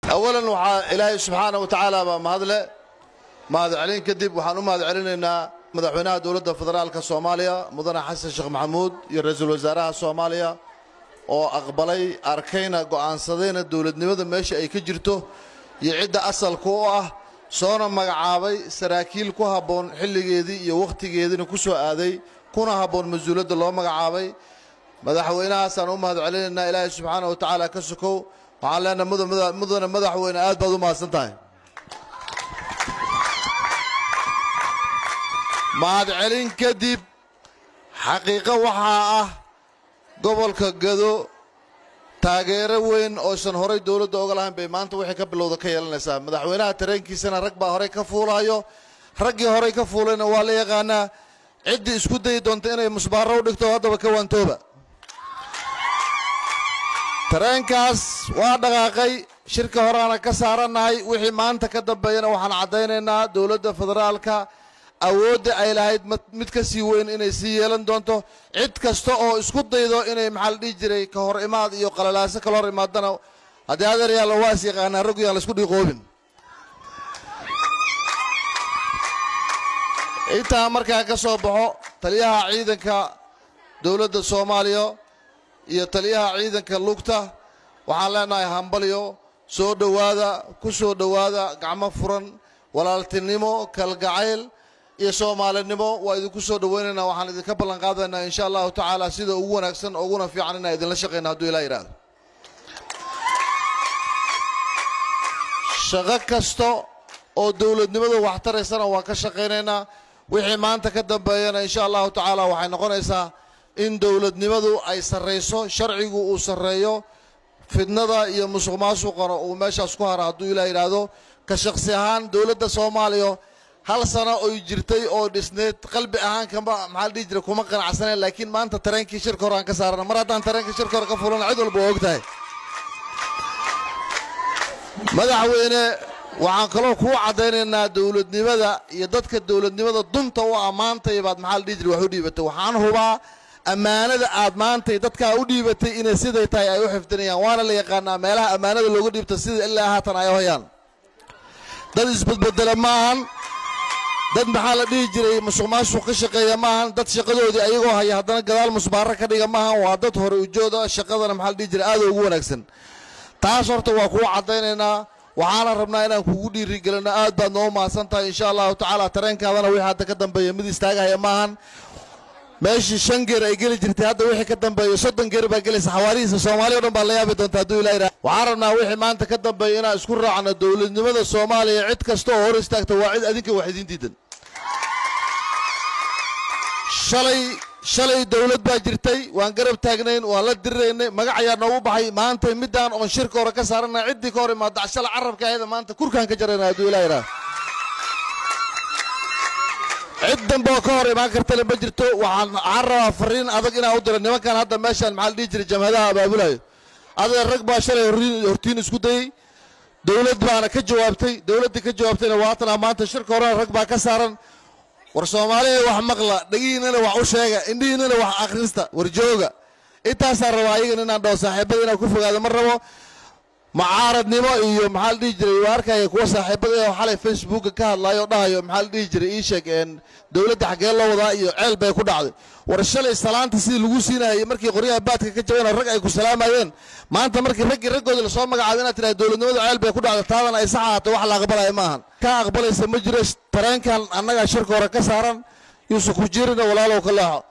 awalan waxaa ilaahay subxaana wa tacaala baa mahadle mahad celin kadib waxaan u mahad celinaynaa madaxweynaha dowladda federaalka soomaaliya mudane xasan sheekh maxamuud iyo ra-iisul wasaaraha soomaaliya oo aqbalay arkayna go'aansadayna dowladnimada meesha ay ka jirto iyo cidda asalka u ah soona magacaabay saraakiil ku habboon xilligeedii iyo wakhtigeediina ku soo aaday kuna habboon mas-uuladda loo magacaabay madaxweynahaasaan u mahad celinaynaa ilaahay subxaana wa tacaala ka sokow waxaan leenahay mudane madaxweyne aad baad u mahadsan tahay mahadcelin kadib xaqiiqo waxaa ah gobolka gado taageero weyn oosan horay dowladda oga lahayn bay maanta wixii ka bilowda ka yeelanaysaa madaxweynaha tareenkiisana rag baa horey ka fuulayo raggii horey ka fuulayna waa la yaqaanaa ciddii isku dayi doonta inay musbaaro u dhigto haddaba ka waantooba tareenkaas waa dhaqaaqay shirka horeana ka saarannahay wixii maanta ka dambeeyana waxaan caddaynaynaa dowladda federaalka awoodda ay lahayd mid ka sii weyn inay sii yeelan doonto cid kasta oo isku daydo inay maxaa la dhihi jiray ka hor imaad iyo qalalaaso kala hor imaadana haddii adeeryaalla waa is yaqaanaa raggu yaan laisku dhiiqoobin intaa markaa ka soo baxo taliyaha ciidanka dowladda soomaaliya iyo taliyaha ciidanka lugta waxaan leenahay hambalyo soo dhowaada ku soo dhowaada gacmo furan walaaltinimo kalgacayl iyo soomaalinimo waa idinku soo dhowaynaynaa waxaan idinka ballan qaadaynaa insha allahu tacaala sida ugu wanaagsan uguna fiican inaan idinla shaqayna hadduu ilaa yidhaahdo shaqo kasta oo dowladnimada wax taraysana waan ka shaqaynaynaa wixii maanta ka dambeeyana insha allahu tacaala waxay noqonaysaa in dowladnimadu ay sarrayso sharcigu uu sarreeyo fidnada iyo musuq maasuqana uu meeshaas ku hara hadduu ilaa yidhaahdo ka shaqsi ahaan dowladda soomaaliya hal sano oy jirtay oo dhisneed qalbi ahaan kama maxaa la dhihi jiray kuma qanacsaneen laakiin maanta tareenkii shirka hore aan ka saarana mar haddaan tareenkii shirka hore ka fulana cid walba waa og tahay madaxweyne waxaan kaloo kuu caddaynaynaa dowladnimada iyo dadka dowladnimada dunta u ammaantay baad maxaa la dhihi jiray wax u dhiibatay waxaan hubaa ammaanada aad maantay dadkaa u dhiibatay inay siday tahay ay u xifdinayaan waana la yaqaanaa meelaha ammaanada looga dhiibta sida ilaa haatan ay hayaan dad isbedbedela maahan dad maxaa la dhihi jiray musuq maasuq ka shaqeeya maahan dad shaqadoodii ayagoo haya haddana gadaal musbaaro ka dhiga maahan waa dad hore ujooda shaqadana maxaa la dhihi jiray aada ugu wanaagsan taas horta waa kuu caddaynaynaa waxaana rabnaa inaan kugu dhiirigelino aad baad noo mahadsan tahay insha allahu tacaala tareenkaadana wixii hadda ka dambeeya mid istaagahaya maahan meeshii shan geer ay geli jirtay hadda wixii ka dambeeya soddon geer baa gelaysa xawaarihiisa soomaaliya o dhan baa la yaabi doonta hadduu ilaa yidhaha waxaan rabnaa wixii maanta ka dambeeya inaan isku raacno dowladnimada soomaaliya cid kasta oo hor istaagta waa cid adinka wax idiin diidan shalay shalay dowlad baa jirtay waan garab taagnayn waan la diriraynay magac ayaa noogu baxay maanta middaan oon shirka hore ka saarana ciddii ka hor imaada shala carabka ahayda maanta kurkaan ka jarayna hadduu ilaa yidhaha cid dambe oo ka hor imaan kartale ma jirto waxaan waxaan rabaa fariin adag inaan u diro nimankan hadda meeshaan maxaa la dhihi jiray jamhadaha abaabulayo adeer rag baa shalay hortiin isku dayey dowlad baana ka jawaabtay dowladdii ka jawaabtayna waatana maanta shirka horena rag baa ka saaran war soomaaliya wax maqla dhegihiinana wax u sheega indhihiinana wax akhrista war jooga intaasaan rabaa ayagan inaan dhaho saaxiibada inaan ku fogaado ma rabo macaaradnimo iyo maxaa la dhihi jiray waa arkaya kuwa saaxiibada oo xalay facebooka ka hadlayo oo dhahayo maxaa la dhihi jiray ii sheeg dowladda xaggee loo wadaa iyo ceel bay ku dhacday war shalay salaanta sidii lagu siinayay markii qoryaha baadka ka jabana rag ay ku salaamayeen maanta markii raggii raggoodii lasoo magacaabay inaad tidhahda dowladnimada ceel bay ku dhacday taadana ay sax ahaato wax la aqbalaya maahan ka aqbalaysa ma jiro tareenkan annagaa shirka hore ka saaran yuusuf ku jiirina walaalow ka leexo